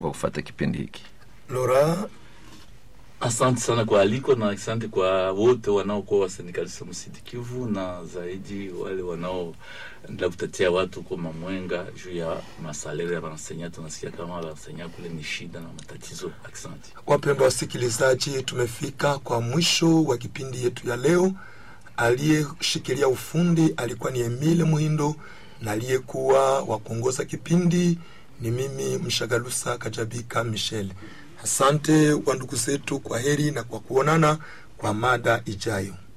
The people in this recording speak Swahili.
kwa kufata kipindi hiki. Lora, Asante sana kwa aliko na asante kwa wote wanaokuwa wasindikalista msidi Kivu na zaidi wale wanaoendelea kutetea watu kwa mamwenga juu ya masalere ya wanasenya. Tunasikia kama wanasenya kule ni shida na matatizo. Asante wapendwa wasikilizaji, tumefika kwa mwisho wa kipindi yetu ya leo. Aliyeshikilia ufundi alikuwa ni Emile Muhindo na aliyekuwa wa kuongoza kipindi ni mimi Mshagalusa Kajabika Michel. Asante wa ndugu zetu, kwa heri na kwa kuonana kwa mada ijayo.